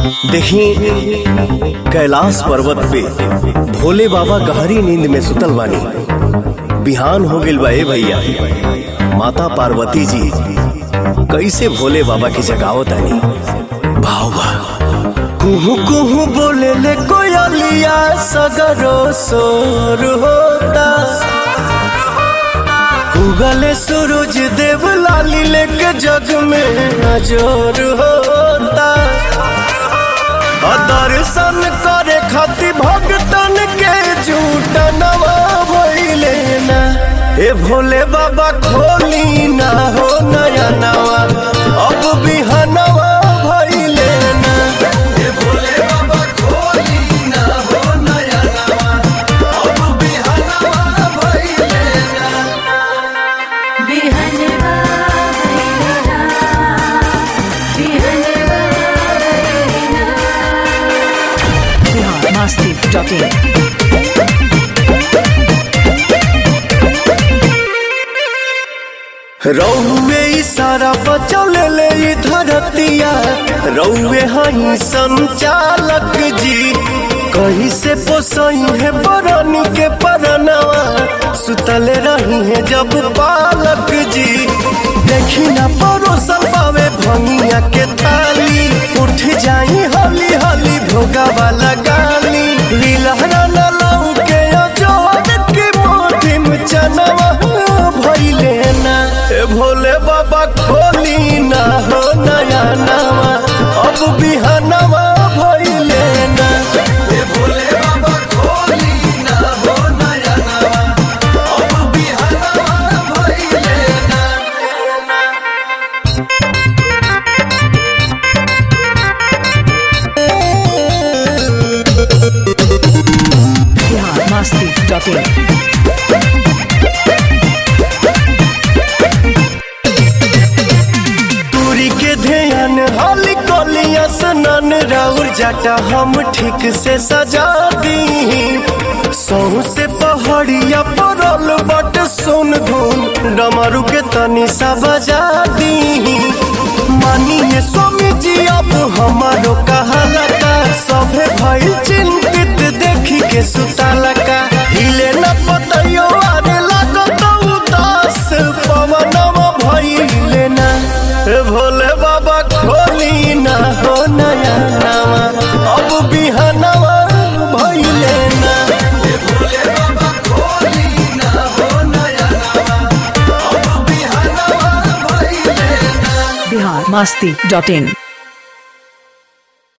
देखी कैलाश पर्वत पे भोले बाबा गहरी नींद में सुतल बानी बिहान हो गइल बा ए भैया माता पार्वती जी कैसे भोले बाबा की जगावत आनी भाव बा कुहू कुहू बोले ले कोयलिया सगरो सोर होता उगले सूरज देव लाली लेके जग में अजोर होता और दर्शन करे खातिर भगतन के झूठ नवा भइले ना ए भोले बाबा खोली ना हो नया नवा अब बिहनवा भइले ना ए भोले बाबा खोली ना हो नया नवा अब बिहनवा भइले ना बिहनवा भैरना बिहनवा भैरना biharmasti.in रौवे इशारा बचौले ले ई धरतिया रौवे हई संचालक जी कहीं से पोसई है बरनी के परनवा सुतले रही है जब पालक जी देखी ना परोसल पावे भंगिया के थाली उठ जाई हली हली भोगा वाला गाली लीलहरा न लऊ के अजोर के मोटी में चनवा भइले ना ए भोले बाबा खोली ना हो नया नवा अब बिहनवा भइले ना ए भोले बाबा खोली ना हो नया नवा अब बिहनवा भइले ना biharmasti.in दूरी के ध्यान हाली कोलिया सनन राउर जाटा हम ठीक से सजा दी सौ से पहाड़िया परल बट सुन धुन डमरू के तनी सा बजा दी मानिए स्वामी जी अब हमारो कहाला का सभे भइल चिंतित देखी के सुताला का हिले न पतयो आरे लागत उदास पवनवा भइले ना ए भोले बाबा खोली ना हो नया नवा अब बिहनवा भइले ना ए भोले बाबा खोली ना हो नया नवा अब बिहनवा भइले ना biharmasti.in